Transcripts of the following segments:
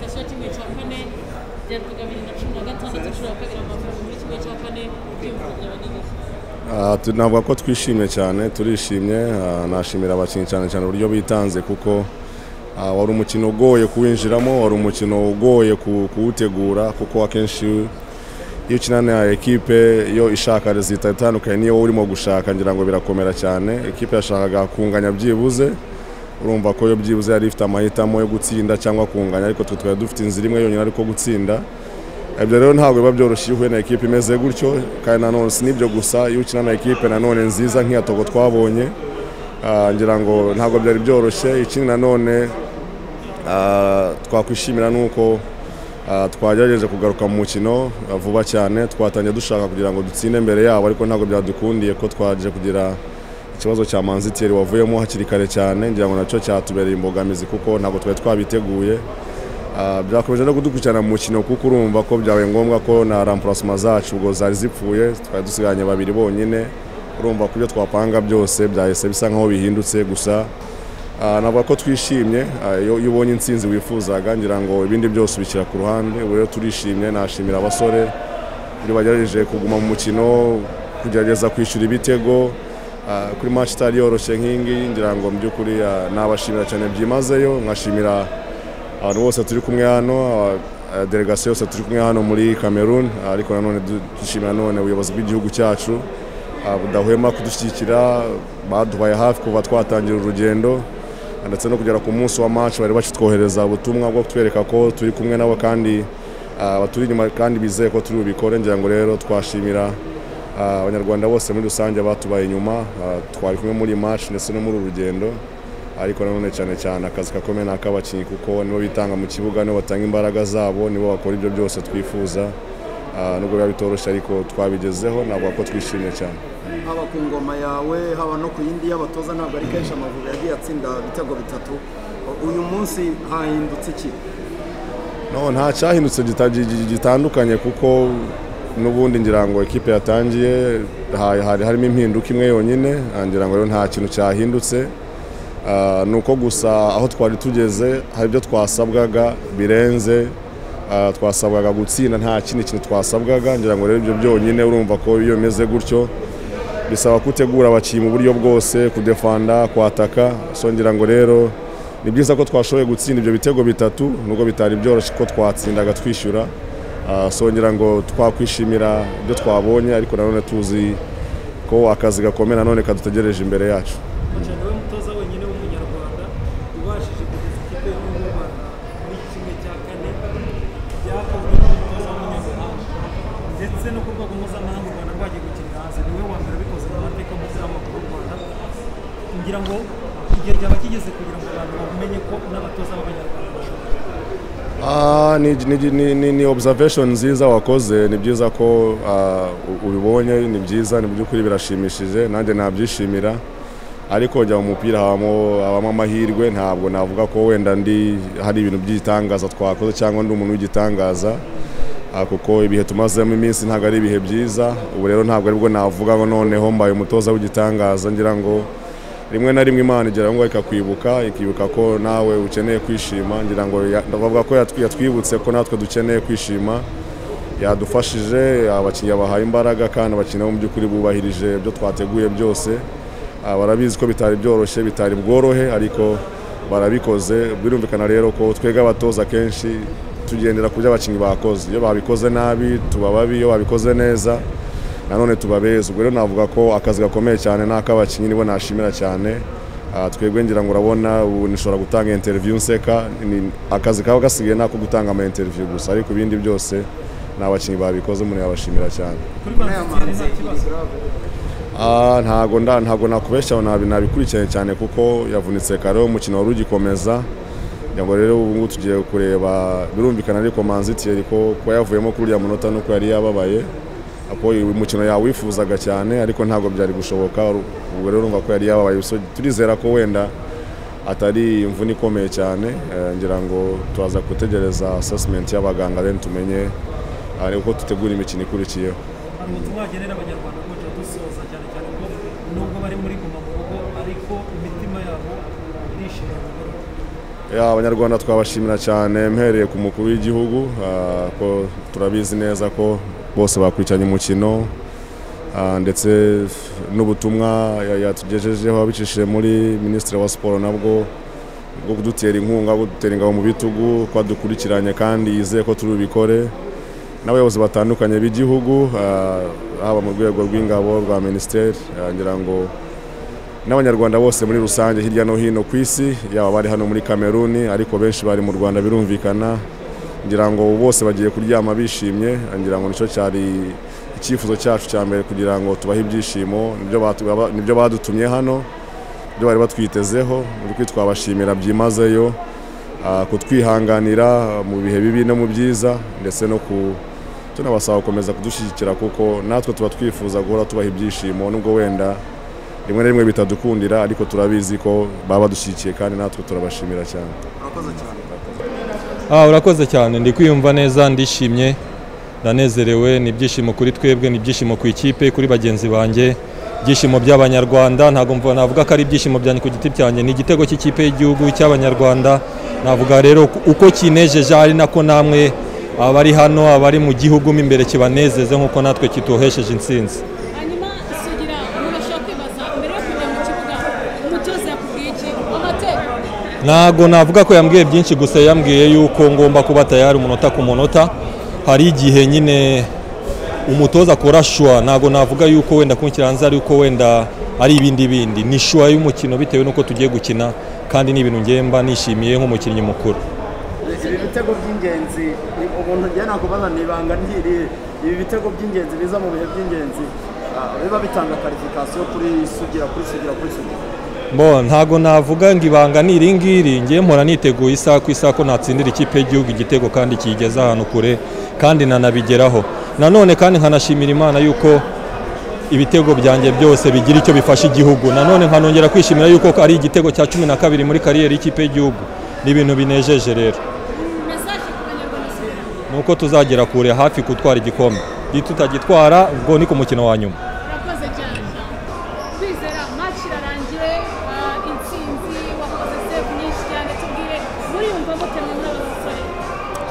cya kane ryavuga bibiri na cumi na gatandatu inshuro ya kabiri amavubi muri kimwe cya kane by'ubuvuzi by'abanyagihugu Ah, tu- navuga ko twishimye cyane turishimye ah, nashimira abakinnyi cyane cyane uburyo bitanze kuko ah, wari umukino ugoye kuwinjiramo wari umukino ugoye ku- kuwutegura kuko akenshi iyo ukina na ekipe yo ishaka rezita itandukanye niyo wowe urimo gushaka ngira ngo birakomera cyane ekipe yashakaga kunganya byibuze urumva ko yo byibuze yari ifite amahitamo yo gutsinda cyangwa kunganya ariko twe twari dufite inzira imwe yonyine ariko gutsinda ibyo rero ntabwo biba byoroshye iyo uhuye na ekipe imeze gutyo kandi nanone si n'ibyo gusa iyo ukina na ekipe nanone nziza nk'iya togo twabonye ah, ngira ngo ntabwo byari byoroshye ikindi nanone ah, twakwishimira ni uko ah, twagerageje kugaruka mu mukino ah, vuba cyane twatangiye dushaka kugira ngo dutsinde mbere yabo ariko ntabwo byadukundiye ko twaje kugira ikibazo cya manziteri wavuyemo hakiri kare cyane ngira ngo nacyo cyatubereye imbogamizi kuko ntabwo twari twabiteguye Ah, byakomeje no kudukurikirana mu mukino kuko urumva ko byabaye ngombwa ko na rampurasima zacu ubwo zari zipfuye twari dusigaranye babiri bonyine urumva ko ibyo twapanga byose byahise bisa nkaho bihindutse gusa ah, navuga ko twishimye ah, iyo iyo ubonye intsinzi wifuzaga ngira ngo ibindi byose ubishyira ku ruhande ubu rero turishimye nashimira abasore buri bagerageje kuguma mu mukino kugerageza kwishyura ibitego ah, kuri match itari yoroshye nk'iyi ngiyi ngira ngo mu by'ukuri ah, nabashimira cyane byimazeyo nkashimira abantu bose turi kumwe hano aba- aba delegasiyo yose turi kumwe hano muri cameroon ariko nanone du- dushimira none ubuyobozi bw'igihugu cyacu ah, budahwema kudushyigikira baduhaye hafi kuva twatangira urugendo ndetse no kugera ku munsi wa match bari bakitwohereza ubutumwa bwo kutwereka ko turi kumwe nabo kandi ah, baturi inyuma kandi bizeye ko turi bubikore ngira ngo rero twashimira ah, abanyarwanda bose muri rusange batubaye inyuma ah, twari kumwe muri iyi match ndetse no muri uru rugendo ariko nanone cyane cyane akazi gakomeye ni ak'abakinnyi kuko nibo bitanga mu kibuga nibo batanga imbaraga zabo nibo bakora ibyo byose twifuza Ah, nubwo biba bitoroshye ariko twabigezeho navuga ko twishimye cyane haba ku ngoma yawe haba no ku yindi y'abatoza ntabwo ari kenshi amavubi yagiye atsinda ibitego bitatu uyu munsi hahindutse iki no nta cyahindutse gita- gi- gi- gitandukanye kuko n'ubundi ngira ngo ekipe yatangiye ha- hari harimo impinduka imwe yonyine ah, ngira ngo rero nta kintu cyahindutse Ah, ni uko gusa aho twari tugeze hari ibyo twasabwaga birenze Ah, twasabwaga gutsinda nta kindi kintu twasabwaga ngira ngo rero ibyo byonyine urumva ko iyo bimeze gutyo bisaba gutegura abakinnyi mu buryo bwose kudefanda kwataka so ngira ngo rero ni byiza ko twashoboye gutsinda ibyo bitego bitatu nubwo bitari byoroshye ko twatsindaga twishyura Ah, so ngira ngo twakwishimira ibyo twabonye ariko nanone tuzi ko akazi gakomeye nanone kadutegereje imbere yacu cyane we mutoza wenyine w'umunyarwanda ubashije kugeza ikipe y'umwuba muri kimwe cya kane byakozwe n'umutoza w'umunyamahanga ndetse no ku rwego mpuzamahanga u rwanda rwagiye gukinira hanze niwe wa mbere ubikoze mu mateka y'umupira w'amaguru w'u rwanda ngira ngo igihe byaba kigeze kugira ngo abantu bamenye ko n'abatoza b'abanyarwanda bashoboye Ah, ni, ni, ni, ni, ni observation nziza wakoze ni byiza ko ah, u- ubibonye ni byiza ni by'ukuri birashimishije nanjye nabyishimira ariko njya mu mupira habamo habamo amahirwe ntabwo navuga ko wenda ndi hari ibintu by'igitangaza twakoze cyangwa ndi umuntu w'igitangaza Ah, kuko ibihe tumazemo iminsi ntabwo ari ibihe byiza ubu rero ntabwo aribwo navuga ngo noneho mbaye umutoza w'igitangaza ngira ngo rimwe na rimwe imana igeraho ngo ikakwibuka ikibuka ko nawe ukeneye kwishima ngira ngo ya- ndavuga ko yatwi- yatwibutse ko natwe dukeneye kwishima yadufashije abakinnyi yabahaye imbaraga kandi abakinnyi bo mu by'ukuri bubahirije ibyo twateguye byose Ah, barabizi ko bitari byoroshye bitari bworohe ariko barabikoze birumvikana rero ko twebwe abatoza kenshi tugendera ku byo abakinnyi bakoze iyo babikoze nabi tuba babi iyo babikoze neza nanone tubabeza ubwo rero navuga ko akazi gakomeye cyane ni ak'abakinnyi nibo nashimira cyane Ah, twebwe ngira ngo urabona ubu nishobora gutanga interview nseka Ni- akazi kaba gasigaye ni ako gutanga ama interview gusa ariko ibindi byose ni abakinnyi babikoze umuntu yabashimira cyane kuri banziteri nta kibazo Ah, ntago nda ntago nakubeshya nabi nabikurikiranye cyane kuko yavunitse kare umukino wari ugikomeza kugira ngo rero ubu ngubu tugiye kureba birumvikana ariko manzitiyeri ko kuba yavuyemo kuri uriya munota nuko yari yababaye ako uyu mukino yawifuzaga cyane ariko ntabwo byari gushoboka ubu rero urumva ko yari yababaye so, turizera ko wenda atari imvune ikomeye cyane eh, ngira ngo turaza gutegereza assessment y'abaganga then tumenye eh, uko dutegura imikino ikurikiyeho hari ubutumwa wagenera abanyarwanda guca dusoza cyane cyane ko nubwo bari muri guma mu rugo ariko imitima yabo irishimye mu rugo Ya, abanyarwanda twabashimira cyane mpereye ku mukuru w'igihugu ah, ko turabizi neza ko bose bakurikiranye umukino ah, ndetse n'ubutumwa ya- yatugejejeho abicishije muri minisitiri wa siporo nabwo bwo kudutera inkunga bwo kudutera ingabo mu bitugu ko adukurikiranye kandi yizeye ko turubikore n'abayobozi batandukanye b'igihugu ah, haba mu rwego rw'ingabo rwa minisiteri ah, ngira ngo n'abanyarwanda bose muri rusange hirya no hino ku isi yaba bari hano muri kameruni ariko benshi bari mu rwanda birumvikana ngira ngo bose bagiye kuryama bishimye ngira ngo nicyo cyari icyifuzo cyacu cya mbere kugira ngo tubahe ibyishimo nibyo batu- baba- nibyo badutumye hano ibyo bari batwitezeho ni ukuri twabashimira byimazeyo ah, kutwihanganira mu bihe bibi no mu byiza ndetse no ku tunabasaba gukomeza kudushyigikira kuko natwe tuba twifuza guhora tubaha ibyishimo nubwo wenda rimwe na rimwe bitadukundira ariko turabizi ko baba badushyigikiye kandi natwe turabashimira cyane urakoze cyane Ah, urakoze cyane ndi kwiyumva neza ndishimye ndanezerewe ni ibyishimo kuri twebwe ni ibyishimo ku ikipe kuri bagenzi banjye ibyishimo by'abanyarwanda ntabwo mva- navuga ko ari ibyishimo byanjye ku giti cyanjye ni igitego cy'ikipe y'igihugu cy'abanyarwanda navuga rero ku- uko kinejeje ari nako namwe abari hano abari mu gihugu mo imbere kibanezeze nk'uko natwe kituhesheje intsinzi hanyuma sugira umuntu ashobora kwibaza mbere yo kujya mu kibuga umutoza yakubwiye iki amateka ntabwo navuga ko yambwiye byinshi gusa yambwiye yuko ngomba kuba tayari umunota ku munota hari igihe nyine umutoza akora shuwa ntabwo navuga yuko wenda kunshyira hanze ari uko wenda ari ibindi bindi ni shuwa y'umukino bitewe n'uko tugiye gukina kandi ni ibintu ngemba nishimiye nk'umukinnyi mukuru ibi bitego by'ingenzi ni- umuntu njye nakubaza ni ibanga ryirihe ibi bitego by'ingenzi biza mu bihe by'ingenzi ah, biba bitanga karifikasiyo kuri sugira kuri sugira kuri sugira Bo ntago navuga ngo ibanga ni iri ngiri ngiye mpora niteguye isaha ku isaha ko natsindira ikipe y'igihugu igitego kandi kiyigeza ahantu kure kandi nanabigeraho nanone kandi nkanashimira imana yuko ibitego byanjye byose bigira icyo bifasha igihugu nanone nkanongera kwishimira yuko ari igitego cya cumi na kabiri muri kariyeri y'ikipe y'igihugu ni ibintu binejeje rero mesaje ku banyarwanda sugira ni uko tuzagera kure hafi gutwara igikombe iyo tutagitwara ubwo ni ku mukino wa nyuma urakoze cyane twizera match irarangiye ah, intsinzi wakoze save nyinshi cyane tubwire muriyumva mute mwe muri aba basore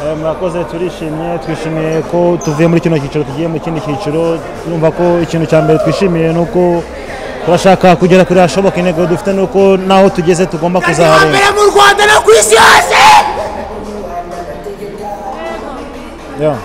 Eh, murakoze turishimye twishimiye ko tuvuye muri kino cyiciro tugiye mu kindi cyiciro twumva ko ikintu cya mbere twishimiye ni uko turashaka kugera kuri hashoboka intego dufite ni uko n'aho tugeze tugomba kuzaharenga mu rwanda no ku isi hose Yeah.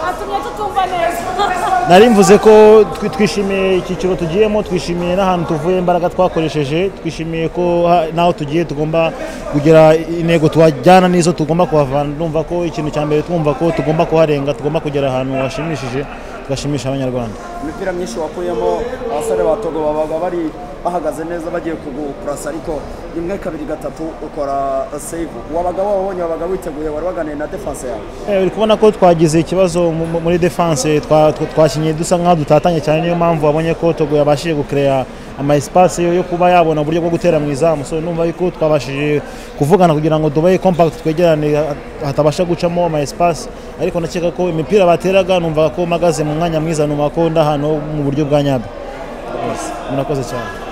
watumye tutumva neza nari mvuze ko twi- twishimiye icyiciro tugiyemo twishimiye n'ahantu tuvuye imbaraga twakoresheje twishimiye ko ha- n'aho tugiye tugomba kugira intego twajyana n'izo tugomba kuhavana numva ko ikintu cya mbere twumva ko tugomba kuharenga tugomba kugera ahantu hashimishije tugashimisha abanyarwanda imipira myinshi wakuyemo abasore ba togo babaga bari bahagaze neza bagiye kugukurasa ariko rimwe kabiri gatatu ukora save wabaga wabonye wabaga witeguye wari waganiye na defanse yawe Eh, uri kubona ko twagize ikibazo mu- mu- muri defense twa- twa- twakinnye dusa nk'aho dutatanye cyane niyo mpamvu wabonye ko Togo yabashije gukereya ama espace yo yo kuba yabona uburyo bwo gutera mu izamu so numva yuko twabashije kuvugana kugira ngo dubaye compact twegerane ha- hatabasha gucamo ama espace ariko nakeka ko imipira bateraga numva ko magaze mu mwanya mwiza numva ko ndahantu mu buryo bwa nyabyo murakoze cyane